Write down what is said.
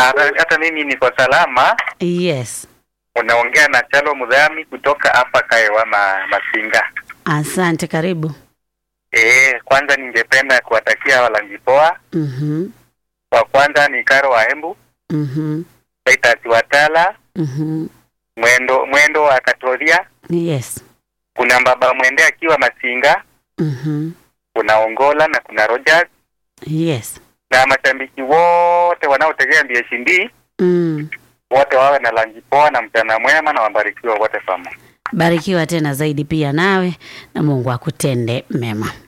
hata hata mimi niko salama. Yes. Unaongea na Chalo Mudhami kutoka hapa Kaewa ma, Masinga. Asante, karibu. Eh, kwanza ningependa kuwatakia walangipoa. Mhm. Wa kwanza ni Karo wa Embu, Mhm. Titus Watala, Mhm. Mwendo Mwendo wa Katoria, Yes. kuna Baba Mwende akiwa Masinga, Mhm. kuna Ongola na kuna Rogers Yes. na mashabiki wote wanaotegea BSD Mm. wote wawe na langipoa na mchana mwema na wabarikiwa wote pamoja. Barikiwa tena zaidi pia nawe na Mungu akutende mema.